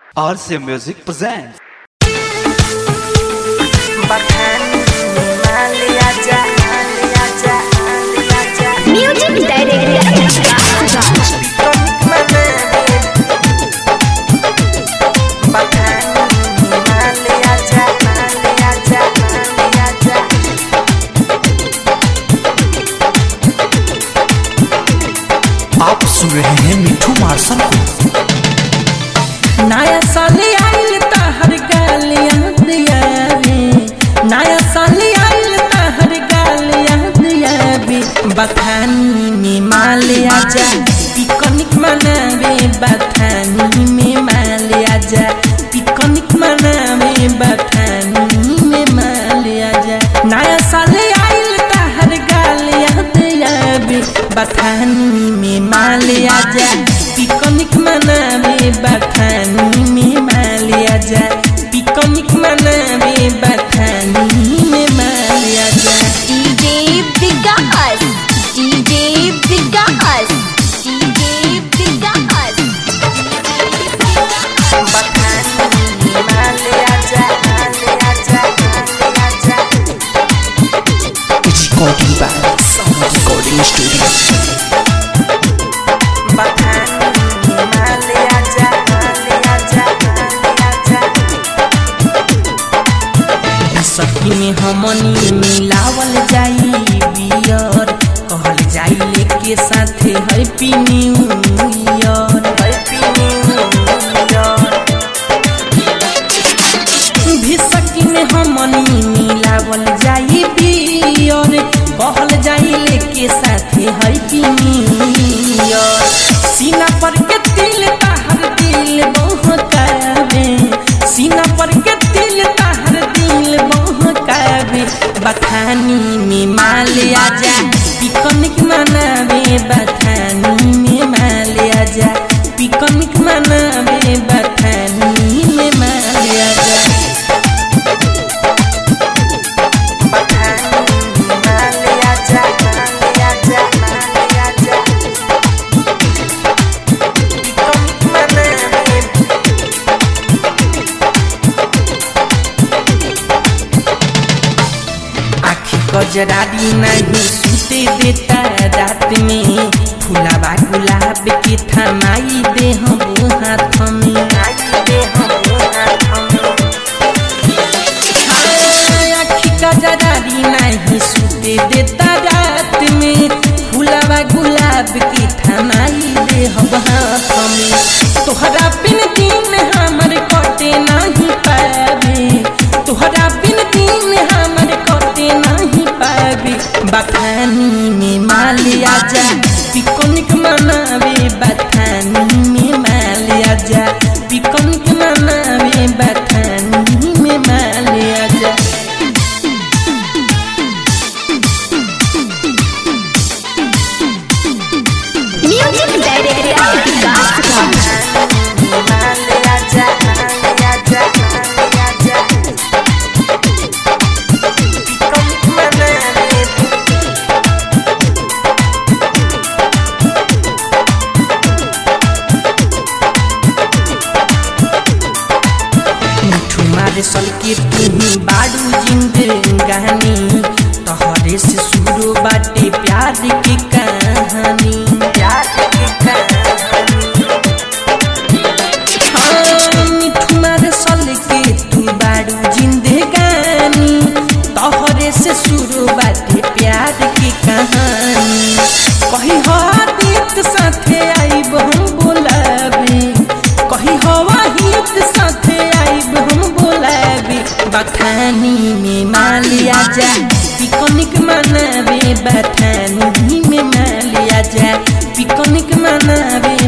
RC Music presents. Music director आप सुन रहे हैं मिठू मार्शन को नया साल आइल तहर गालियां दिया रे नया साल आइल तहर गालियां दिया रे बथानी में माल आजा पिकनिक मनावे बथानी में माल आजा पिकनिक मनावे बथानी में माल आजा नया साल आइल तहर गालियां दिया रे बथानी में माल आजा पिकनिक मनावे बथानी में माल आजा पिकनिक मनावे बथानी में माल आजा DJ Vikas DJ Vikas DJ Vikas recording by sound recording studio सखी में हमनी मिलावल जाई बियर कहल जाई लेके साथे happy new year happy new year भी सखी में हमनी मिलावल जाई बियर कहल जाई लेके साथे हैप्पी न्यू ईयर सीना पर के तिल ताहर दिल बहकावे सीना पर के तिल ताहर दिल बहकावे बथानी में माल आजा पिकनिक मनावे बथानी में माल आजा पिकनिक मनावे बथानी में माल आजा आखी कजरारी नहीं सुते देता रात में फुलावा गुलाब के थमाई दे हम हाथ में हाँ, आखी कजरारी नहीं सुते देता रात में फुलावा गुलाब के थमाई दे हम हाथ में तोहरा बिन दिन हमर कटे नहीं पावे तोहरा बिन दिन हमर कटे नहीं पावे बथानी में माल आजा पिकनिक मनावे बथानी में माल आजा पिकनिक मनावे बथानी में माल आजा म्यूजिक डायरेक्टर विकास मिठू मारे सल के तुम्ही बाडू जिंदगानी तोहरे से शुरू बाटे प्यार की कहानी प्यार की कहानी हाँ, मिठू मारे सल के तू बाडू जिंदगानी तोहरे से शुरू बाटे प्यार की कहानी कही हाथ साथे आई हम बोलाबे कही हवा हित साथे आइब हम बोलाबे बथानी में माल आजा पिकनिक मनावे बथानी में माल आजा पिकनिक मनावे